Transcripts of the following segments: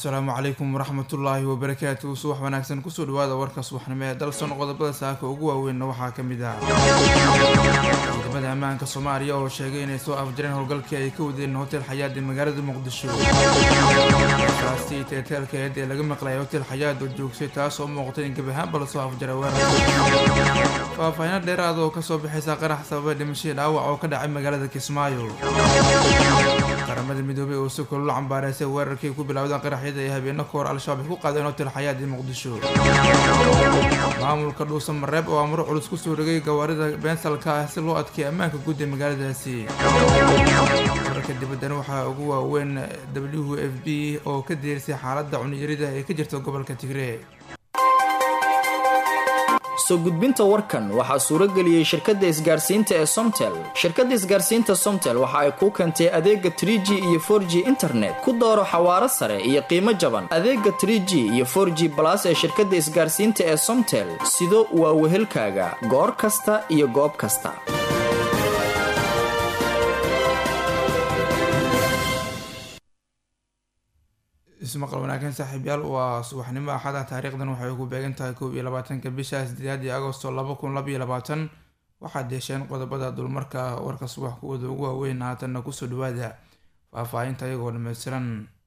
assalaamu calaykum waraxmatullaahi wabarakaatu subax wanaagsan kusoo dhawaada warka subaxnimo ee dalson qodobada saaka ugu waaweynna waxaa ka mid ah ciidamada ammaanka soomaaliya oo sheegay inay soo afjareen howlgalkii ay ka wadeen hotel xayaad ee magaalada muqdisho kaasi teeteelkeed ee laga maqlayay hotel xayaad oo joogsay taas oo muuqtay in gebi ahaanba lasoo afjaray weerar faahfaahino dheeraad oo kasoo bixaysa qarax sababay dhimashadii dhaawac oo ka dhacay magaalada kismaayo qaramada midoobay oo si kulula cambaareysay weerarkii ku bilowdeen qaraxyada ee habeeno kahor al-shabaab ay ku qaadeen hotel xayaad ee muqdisho maamulka dhuusa mareeb oo amro culus kusoo rogay gawaarida beensalka ah si loo adkeeya ammaanka guud ee magaaladaasi wararka dibaddana waxaa ugu waaweyn w f b oo ka diirisay xaaladda cuniyarida ee ka jirta gobolka tigree soo gudbinta warkan waxaa suuro geliyey shirkadda isgaarsiinta ee somtel shirkadda isgaarsiinta somtel waxa ay kuu keentay adeega 3g iyo 4g internet ku dooro xawaaro sare iyo qiimo jaban adeega 3g iyo 4g balas ee shirkadda isgaarsiinta ee somtel sido waa wehelkaaga goor kasta iyo goob kasta ismaqal wanaagsan saaxiibyaal waa subaxnimo axada taariikhdan waxay ku beegan tahay koob iyo labaatanka bisha sideedaad iyo agosto laba kun laba iyo labaatan waxaad yeesheen qodobada dulmarka warka subax kuwooda ugu waaweyn haatanna kusoo dhawaada faahfaahinta iyagoo dhameystiran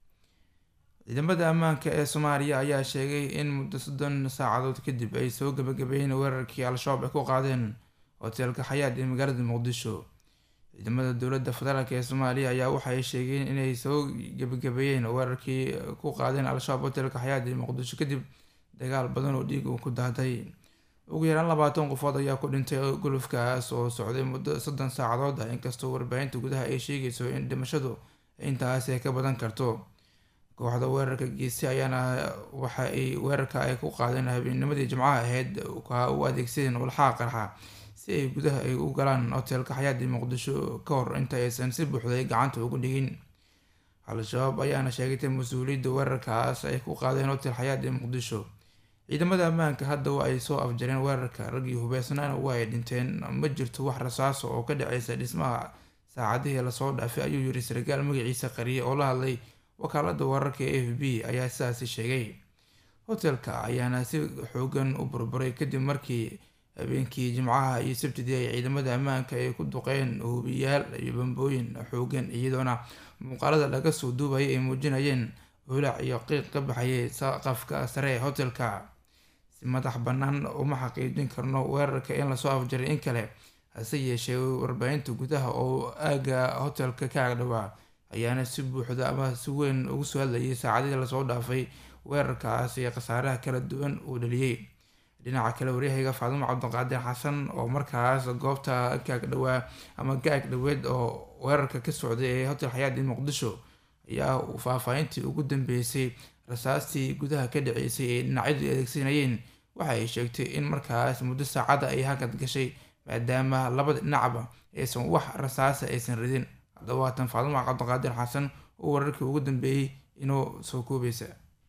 ciidamada ammaanka ee soomaaliya ayaa sheegay in muddo soddon saacadood kadib ay soo gabagabeeyeen weerarkii al-shabaab ay ku qaadeen hoteelka xayaad ee magaalada muqdisho ciidamada dowladda federaalk ee soomaaliya ayaa waxay sheegeen inay soo gabagabeeyeen weerarkii ku qaadeen al-shabaab hotelka xayaad ee muqdisho kadib dagaal badan oo dhiig uu ku daaday ugu yaraan labaatan qofood ayaa ku dhintay gulufkaas oo socday muddo soddon saacadood ah inkastoo warbaahinta gudaha ay sheegayso in dhimashadu intaas ay ka badan karto kooxda weerarka geesi ayaana waxa ay weerarka ay ku qaadeen habeennimadii jimcaha ahayd u adeegsadeen walxaha qarxa si ay gudaha ay u galaan hoteelka xayaadii muqdisho ka hor inta aysan si buuxday gacanta ugu dhigin al-shabaab ayaana sheegatay mas-uuliyadda weerarkaas ay ku qaadeen hotel xayaad ee muqdisho ciidamada ammaanka hadda wa ay soo afjareen weerarka raggii hubeysnaana waa ay dhinteen ma jirto wax rasaaso oo ka dhaceysa dhismaha saacadihii lasoo dhaafay ayuu yiri sargaal magaciisa qariye oo la hadlay wakaalada wararka e f b ayaa sidaasi sheegay hotelka ayaana si xoogan u burburay kadib markii habeenkii jimcaha iyo sabtidii ay ciidamada ammaanka ay ku duqeen hubiyaal iyo bambooyin xoogan iyadoona muuqaalada laga soo duubayay ay muujinayeen holac iyo qiiq ka baxayay saqafka sare ee hotelka si madax bannaan uma xaqiijin karno weerarka in lasoo afjaray in kale hase yeeshee warbaahinta gudaha oo aaga hotelka ka agdhawaa ayaana si buuxda ama si weyn ugu soo hadlayay saacadihii lasoo dhaafay weerarkaas iyo khasaaraha kala duwan uu dhaliyey dhinaca kale waryahayga faadumo cabdiqaadir xasan oo markaas goobta kaag dhawaa ama gaag dhaweed oo weerarka ka socday ee hotel xayaad ee muqdisho ayaa faahfaahintii ugu dambeysay rasaastii gudaha ka dhaceysay ee dhinacyadu adeegsanayeen waxa ay sheegtay in markaas muddo saacada ay hakad gashay maadaama labada dhinacba aysan wax rasaasa aysan ridin haddaba waatan faadumo cabdiqaadir xasan oo wararkii ugu dambeeyey inoo soo koobaysa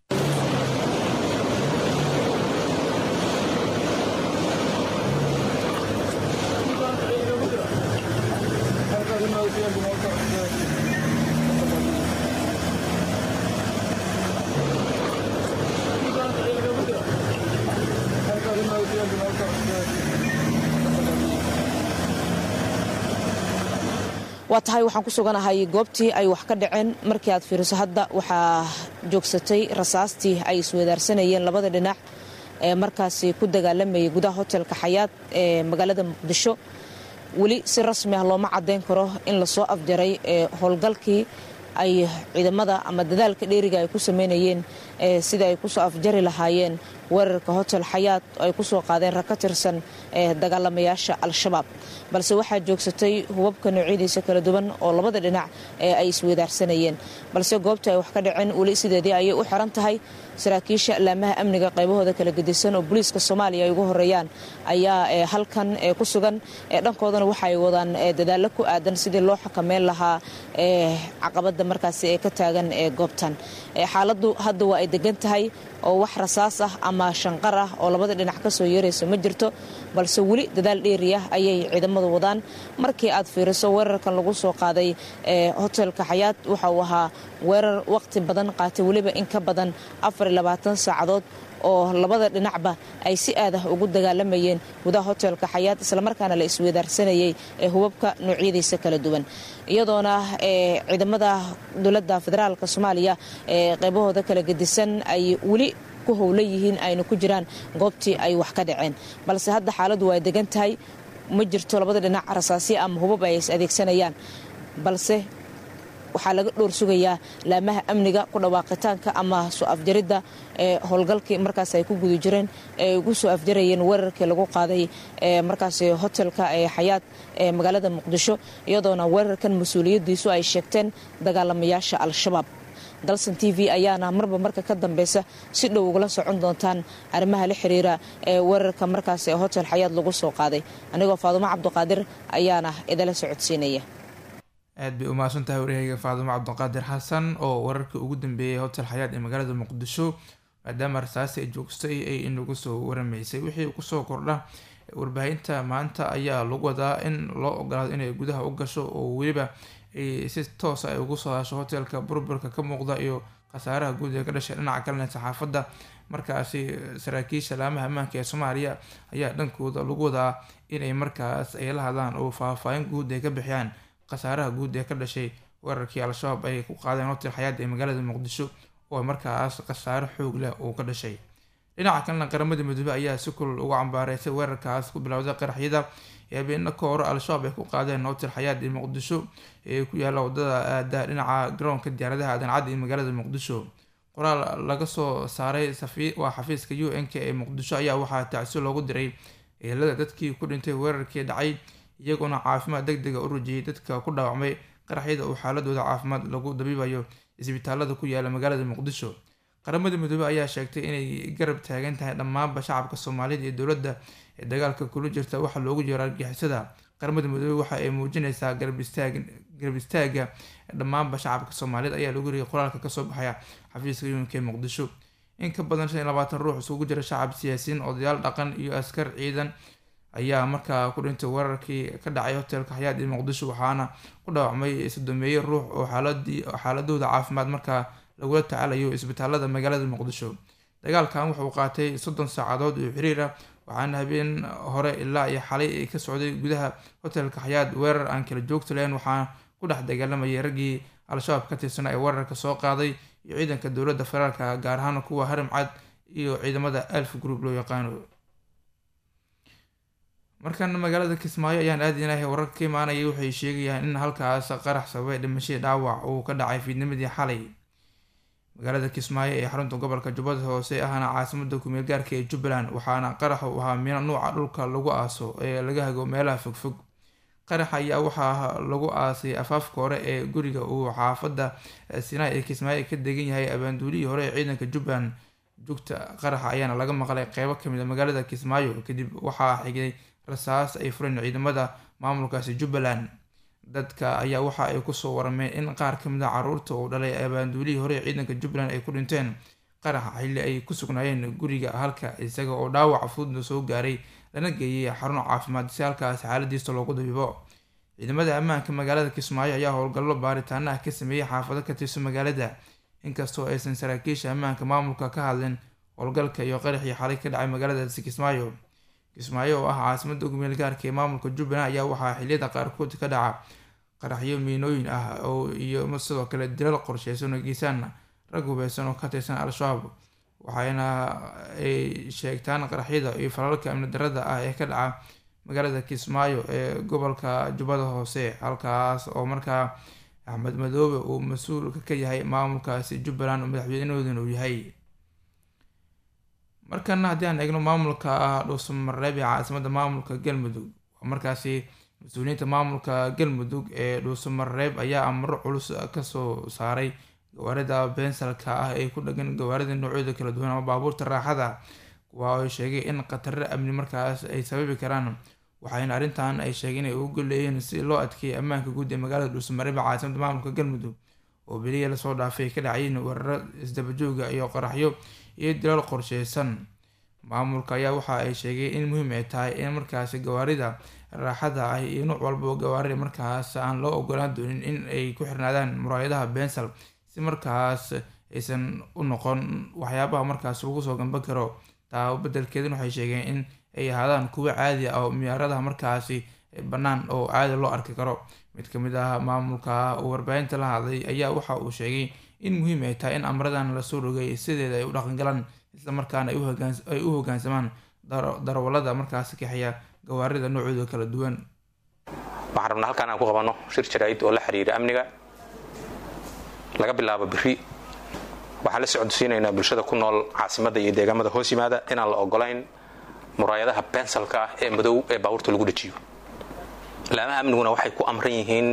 waa tahay waxaan ku suganahay goobtii ay wax ka dhaceen markii aad fiiriso hadda waxaa joogsatay rasaastii ay iswadaarsanayeen labada dhinac ee markaasi ku dagaalamayay gudaha hotelka xayaad ee magaalada muqdisho weli si rasmi ah looma caddayn karo in lasoo afjaray ee howlgalkii ay ciidamada ama dadaalka dheeriga ay ku sameynayeen sida ay kusoo afjari lahaayeen weerarka hotel xayaad ay kusoo qaadeen rag ka tirsan ee dagaalamayaasha al-shabaab balse waxaa joogsatay hubabka noocyadiisa kala duwan oo labada dhinac ee ay iswadaarsanayeen balse goobta ay wax ka dhaceen weli sideedii ayay u xiran tahay saraakiisha laamaha amniga qaybahooda kala gedisan oo booliiska soomaaliya ay ugu horeeyaan ayaa halkan ku sugan dhankoodana waxaay wadaan dadaallo ku aadan sidii loo xakameyn lahaa caqabada markaasi ee ka taagan goobtan xaaladu hadda waa ay ay degan tahay oo wax rasaas ah ama shanqar ah oo labada dhinac ka soo yeerayso ma jirto balse weli dadaal dheeriyah ayay ciidamadu wadaan markii aad fiiriso weerarkan lagu soo qaaday ee hotelka xayaad waxa uu ahaa weerar waqti badan qaatay weliba in ka badan saacadood oo labada dhinacba ay si aad ah ugu dagaalamayeen gudaha hotelka xayaad islamarkaana la isweedaarsanayay ee hubabka noocyadiisa kala duwan iyadoona ciidamada dowladda federaalk soomaaliya ee qaybahooda kala gedisan ay weli ku howla yihiin ayna ku jiraan goobtii ay wax ka dhaceen balse hadda xaaladdu waa degan tahay ma jirto labada dhinac rasaasyo ama hubab ay is adeegsanayaan balse waxaa laga dhowr sugayaa laamaha amniga ku dhawaaqitaanka ama soo afjaridda ee howlgalkii markaas ay ku guda jireen ee ugu soo afjarayeen weerarkii lagu qaaday ee markaas hotelka ee xayaad ee magaalada muqdisho iyadoona weerarkan mas-uuliyaddiisu ay sheegteen dagaalamayaasha al-shabaab dalsan t v ayaana marba marka ka dambeysa si dhow ugula socon doontaan arrimaha la xiriira ee weerarka markaas ee hotel xayaad lagu soo qaaday anigoo faadumo cabduqaadir ayaana idala socodsiinaya aad bay umahadsan tahay waryahayga faadumo cabdiqaadir xasan oo wararkii ugu dambeeyay hotel xayaad ee magaalada muqdisho maadaama rasaasi ay joogstay ay inagu soo waramaysay wixii kusoo kordha warbaahinta maanta ayaa lagu wadaa in loo ogolaado inay gudaha u gasho oo weliba si toosa ay ugu soo hasho hotelka burburka ka muuqda iyo khasaaraha guud ee ka dhashay dhinaca kalena saxaafadda markaasi saraakiisha laamaha ammaanka ee soomaaliya ayaa dhankooda lagu wadaa inay markaas ay la hadlaan oo faahfaahin guud ay ka bixiyaan khasaaraha guud ee ka dhashay weerarkii al-shabaab ay ku qaadeen hotel xayaad ee magaalada muqdisho oo markaas khasaaro xoog leh uu ka dhashay dhinaca kalena qaramada midoobe ayaa si kulul uga cambaareysay weerarkaas ku bilowday qaraxyada ee habeena ka hore al-shabaab ay ku qaadeen hotel xayaad ee muqdisho ee ku yaalla wadada aada dhinaca garoonka diyaaradaha adancadda ee magaalada muqdisho qoraal laga soo saaray waa xafiiska u n k ee muqdisho ayaa waxaa tacsi loogu diray eelada dadkii ku dhintay weerarkii dhacay iyagoona caafimaad deg dega u rajiyay dadka ku dhaawacmay qaraxyada uu xaaladooda caafimaad lagu dabiibayo isbitaalada ku yaala magaalada muqdisho qaramada midoobey ayaa sheegtay inay garab taagan tahay dhammaanba shacabka soomaalida iyo dowladda ee dagaalka kula jirta waxaa loogu jiro argixisada qaramada midoobey waxa ay muujinaysaa garab istaaga dhammaanba shacabka soomaaliyed ayaa lagu riyay qoraalka kasoo baxaya xafiiska yuunka ee muqdisho in ka badan shan iyo labaatan ruux isugu jira shacab siyaasiyiin odayaal dhaqan iyo askar ciidan ayaa markaa ku dhintay weerarkii ka dhacay hotelka xayaad ee muqdisho waxaana ku dhaawacmay sodomeeye ruux oo xaaladooda caafimaad markaa lagula tacaalayo isbitaalada magaalada muqdisho dagaalkan wuxuu qaatay soddon saacadood oo xiriir ah waxaana habeen hore ilaa iyo xalay ay ka socday gudaha hotelka xayaad weerar aan kala joogta lahayn waxaana ku dhex dagaalamayay raggii al-shabaab ka tirsanaa ee weerarka soo qaaday iyo ciidanka dowladda federaalka gaar ahaan kuwa harim cad iyo ciidamada alf group loo yaqaano markan magaalada kismaayo ayaan aadinahay wararka ka imaanaya waxay sheegayaan in halkaas qarax sababay dhimashadii dhaawac uu ka dhacay fiidnimadii xalay magaalada kismaayo ee xarunta gobolka jubbada hoose ahna caasimada kumeel gaarka ee jubbaland waxaana qarax uu ahaa miino nuuca dhulka lagu aaso ee laga hago meelaha fogfog qarax ayaa waxaa lagu aasay afaafka hore ee guriga uu xaafada sinaa ee kismaayo ka degan yahay abaanduulihii hore ee ciidanka jubbaland jugta qaraxa ayaana laga maqlay qeybo kamid a magaalada kismaayo kadib waxaa xigay rasaas ay fureen ciidamada maamulkaasi jubbaland dadka ayaa waxa ay kusoo warameen in qaar kamid a caruurta uu dhalay abaanduulihii hore ee ciidanka jubbaland ay ku dhinteen qaraxa xilli ay ku sugnaayeen guriga halka isaga oo dhaawac fududna soo gaaray lana geeyay xarun caafimaad si halkaas xaaladiisa loogu dabiibo ciidamada ammaanka magaalada kismaayo ayaa howlgallo baaritaanaha ka sameeyey xaafado ka tirsan magaalada inkastoo aysan saraakiisha ammaanka maamulka ka hadlin howlgalka iyo qaraxii xalay ka dhacay magaaladaasi kismaayo kismaayo oo ah caasimada gumeel gaarka ee maamulka jubbaland ayaa waxaa xiliyada qaarkood ka dhaca qaraxyo miinooyin ah oo iyo sidoo kale dilal qorsheysan oo geysaan rag hubeysan oo ka tirsan al-shabaab waxayna ay sheegtaan qaraxyada iyo falalka amni darada ah ee ka dhaca magaalada kismaayo ee gobolka jubbada hoose halkaas oo markaa axmed madoobe uu mas-uulka ka yahay maamulkaasi jubbaland oo madaxweynahoodana uu yahay markana haddii aan eegno maamulka dhuusamareeb ee caasimada maamulka galmudug waa markaasi mas-uuliyiinta maamulka galmudug ee dhuusamareeb ayaa amaro culus kasoo saaray gawaarida beensalka ah ee ku dhagan gawaarida noocyada kala duwan ama baabuurta raaxada kuwa ay sheegay in khataro amni markaas ay sababi karaan waxayna arrintan ay sheegeen inay ugu golleeyeen si loo adkeeyay ammaanka guud ee magaalada dhuusamareeb ee caasimada maamulka galmudug oo beliya lasoo dhaafay ka dhacayeen weeraro isdabajooga iyo qaraxyo iyo dilaal qorsheysan maamulka ayaa waxa ay sheegay in muhiim ay tahay in markaasi gawaarida raaxada ah iyo nuuc walba oo gawaarida markaas aan loo ogolaan doonin in ay ku xirnaadaan muraayadaha bensal si markaas aysan u noqon waxyaabaha markaas lagu soo gamban karo taa bedelkeedin waxay sheegeen in ay ahaadaan kuwo caadi ah oo miyaaradaha markaasi bannaan oo caadi loo arki karo mid ka mid ah maamulka uu warbaahinta la hadlay ayaa waxa uu sheegay in muhiim ay tahay in amradan lasoo rogay sideeda ay u dhaqangalaan islamarkaana ay u hogaansamaan darawalada markaasi kaxeya gawaarida noocooda kala duwan waxaan rabnaa halkaan aan ku qabanno shir jaraa'id oo la xiriira amniga laga bilaabo biri waxaan la socodsiinaynaa bulshada ku nool caasimadda iyo deegaamada hoos yimaada inaan la ogolayn muraayadaha bensalka ah ee madow ee baabuurta lagu dhajiyo laamaha amniguna waxay ku amran yihiin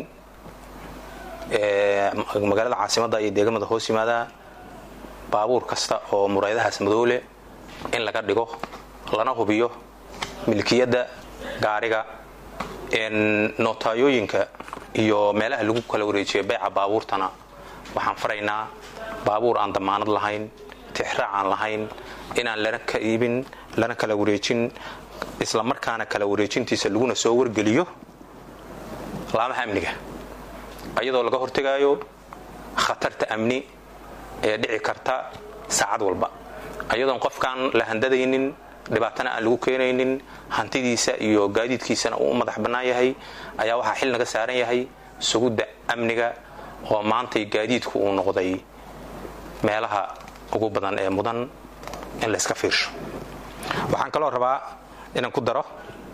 magaalada caasimadda iyo deegaamada hoos yimaada baabuur kasta oo muraayadahaas madow leh in laga dhigo lana hubiyo milkiyadda gaariga nootayooyinka iyo meelaha lagu kala wareejiyo beeca baabuurtana waxaan faraynaa baabuur aan damaanad lahayn tixraac aan lahayn inaan lana ka iibin lana kala wareejin isla markaana kala wareejintiisa laguna soo wargeliyo laamaha amniga ayadoo laga hortegaayo khatarta amni ee dhici karta saacad walba ayadoon qofkaan la handadaynin dhibaatana aan lagu keenaynin hantidiisa iyo gaadiidkiisana uu u madax bannaan yahay ayaa waxaa xil naga saaran yahay sugudda amniga oo maantay gaadiidku uu noqday meelaha ugu badan ee mudan in layska fiirsho waxaan kaloo rabaa inaan ku daro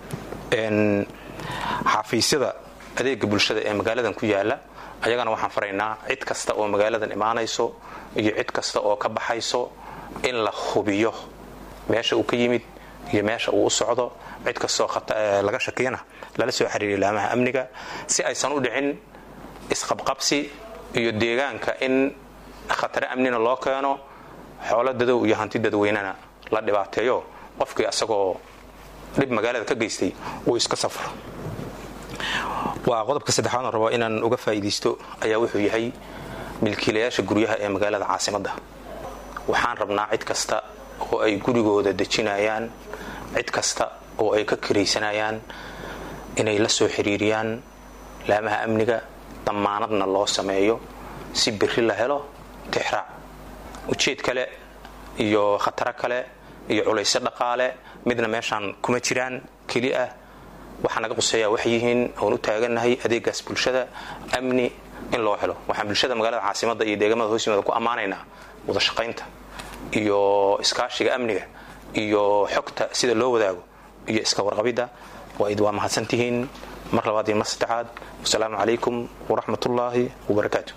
xafiisyada adeega bulshada ee magaaladan ku yaala ayagana waxaan faraynaa cid kasta oo magaaladan imaanayso iyo cid kasta oo ka baxayso in la hubiyo meesha uu ka yimid iyo meesha uu u socdo cid kastoo laga shakiyana lala soo xiriiriya laamaha amniga si aysan u dhicin isqabqabsi iyo deegaanka in khatare amnina loo keeno xoolo dadow iyo hanti dadweynena la dhibaateeyo qofkii asagoo dhib magaalada ka geystay uu iska safro waa qodobka saddexaad oo rabo inaan uga faa'iidaysto ayaa wuxuu yahay milkiilayaasha guryaha ee magaalada caasimadda waxaan rabnaa cid kasta oo ay gurigooda dejinayaan cid kasta oo ay ka kiraysanayaan inay la soo xiriiriyaan laamaha amniga dammaanadna loo sameeyo si biri la helo tixraac ujeed kale iyo khataro kale iyo culayso dhaqaale midna meeshaan kuma jiraan keli ah waxaa naga quseeyaa waxay yihiin oon u taagannahay adeegaas bulshada amni in loo helo waxaan bulshada magaalada caasimadda iyo deegaamada hoos yimaada ku ammaanaynaa wadashaqaynta iyo iskaashiga amniga iyo xogta sida loo wadaago iyo iska warqabidda waa mahadsantihiin mar labaad iyo mar saddexaad wasalaamu calaykum waraxmatullaahi wabarakaatu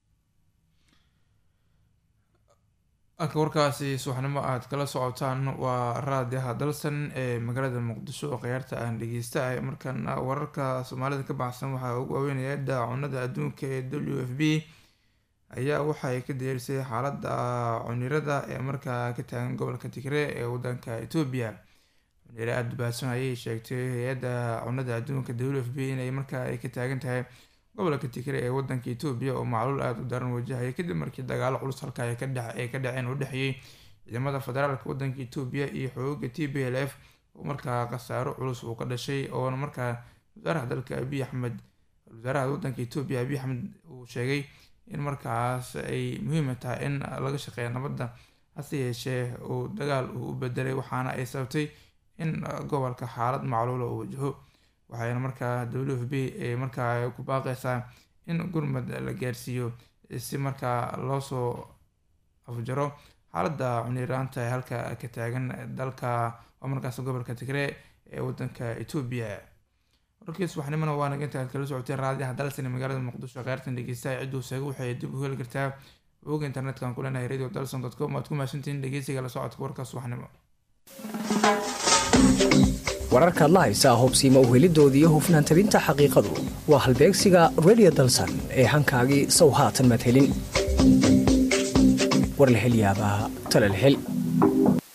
halka warkaasi subaxnimo aad kala socotaan waa raadiyaha dalsan ee magaalada muqdisho oo khiyaarta aan dhegeysta ah markaana wararka soomaalida ka baxsan waxaa ugu waaweynaya daacunada adduunka ee w f b ayaa waxay ka diyaarisay xaalada cunirada ee markaa ka taagan gobolka tigre ee wadanka etoobiya cuniro aada baadsan ayay sheegtay hay-adda cunada adduunka w f b inay markaa ay ka taagan tahay gobolka tigre ee wadanka etoobiya oo macluul aada u daran wajahaya kadib markii dagaalo culus halka ay ka dhaceen oo dhexeeyey ciidamada federaalka wadanka etoobiya iyo xooga t b l f oo markaa khasaaro culus uu ka dhashay oona markaa wasaaraha dalka abiy axmed wasaaraha wadanka etoobiya abiy axmed uu sheegay in markaas ay muhiima tahay in laga shaqeeya nabadda hase yeeshee uu dagaal uu u bedelay waxaana ay sababtay in gobolka xaalad macluula uu wajaho waxayna markaa w f b ee markaa ku baaqeysaa in gurmad la gaarsiiyo si markaa loosoo afjaro xaaladda cuniraanta ee halka ka taagan dalka oo markaas gobolka tigree ee wadanka etoobiya warkii subaxnimona waa naga inta aad kala socotay raadiyaha dalsan magaalada muqdisho kheyrtan dhegeystaha cidduu seega waxay dib u heli kartaa booga internetka ku leenahay radio dalson dot com waad ku mahadsantihiin dhegeysiga la socodka warka subaxnimo wararkaad la haysaa hubsiima uhelidoodii hufnaan tabinta xaqiiqadu waa halbeegsiga radio dalsan ee hankaagii sow haatan maad helin war la hel yaabaa tale la hel